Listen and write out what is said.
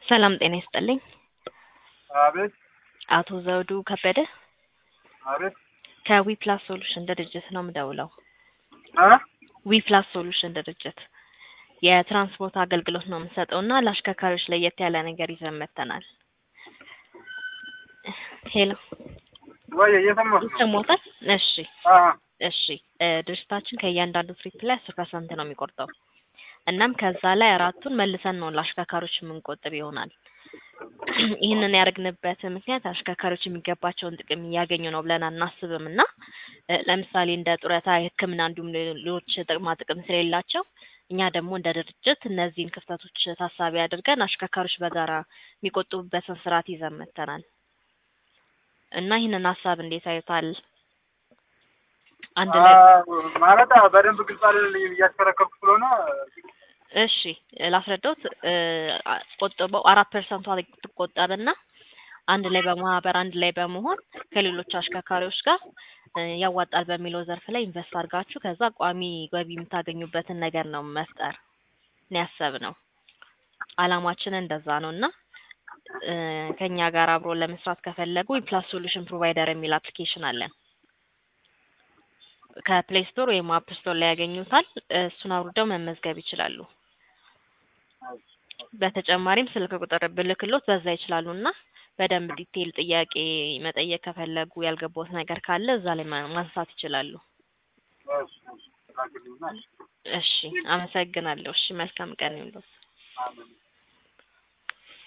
ሰላም ጤና ይስጥልኝ። አቤት አቶ ዘውዱ ከበደ አቤት ከዊፕላስ ሶሉሽን ድርጅት ነው የምደውለው። እ ዊፕላስ ሶሉሽን ድርጅት የትራንስፖርት አገልግሎት ነው የምንሰጠው እና ለአሽከርካሪዎች ለየት ያለ ነገር ይዘን መጥተናል። ሄሎ ወይ እየሰማሁ ነው። ይሰማዎታል? እሺ አ እሺ እ ድርጅታችን ከእያንዳንዱ ትሪፕ ላይ አስር ፐርሰንት ነው የሚቆርጠው። እናም ከዛ ላይ አራቱን መልሰን ነው ለአሽከርካሪዎች የምንቆጥብ ይሆናል። ይህንን ያደረግንበት ምክንያት አሽከርካሪዎች የሚገባቸውን ጥቅም እያገኙ ነው ብለን አናስብም እና እ ለምሳሌ እንደ ጡረታ፣ የሕክምና እንዲሁም ሌሎች ጥቅማ ጥቅም ስለሌላቸው እኛ ደግሞ እንደ ድርጅት እነዚህን ክፍተቶች ታሳቢ አድርገን አሽከርካሪዎች በጋራ የሚቆጥቡበትን ስርዓት ይዘን መጥተናል እና ይህንን ሀሳብ እንዴት አዩታል? አንድ ላይ አ ማለት በደንብ ግልጽ አይደለም እያሽከረከርኩ ስለሆነ እሺ ላስረዳዎት። እ አ- ቆጥበው አራት ፐርሰንቷ ትቆጠብና አንድ ላይ በማህበር አንድ ላይ በመሆን ከሌሎች አሽከርካሪዎች ጋር እ ያዋጣል በሚለው ዘርፍ ላይ ኢንቨስት አድርጋችሁ ከዛ ቋሚ ገቢ የምታገኙበትን ነገር ነው መፍጠር ነው ያሰብነው። አላማችን እንደዛ ነው እና እ ከኛ ጋር አብሮ ለመስራት ከፈለጉ ፕላስ ሶሉሽን ፕሮቫይደር የሚል አፕሊኬሽን አለን። ከፕሌይ ስቶር ወይም አፕ ስቶር ላይ ያገኙታል። እሱን አውርደው መመዝገብ ይችላሉ። በተጨማሪም ስልክ ቁጥር ብልክሎት በዛ ይችላሉ እና በደንብ ዲቴይል ጥያቄ መጠየቅ ከፈለጉ ያልገባዎት ነገር ካለ እዛ ላይ ማ- ማንሳት ይችላሉ። እሺ፣ እሺ፣ ላክልኝና፣ እሺ አመሰግናለሁ። እሺ መልካም ቀን ይሁንልዎት። አሜን።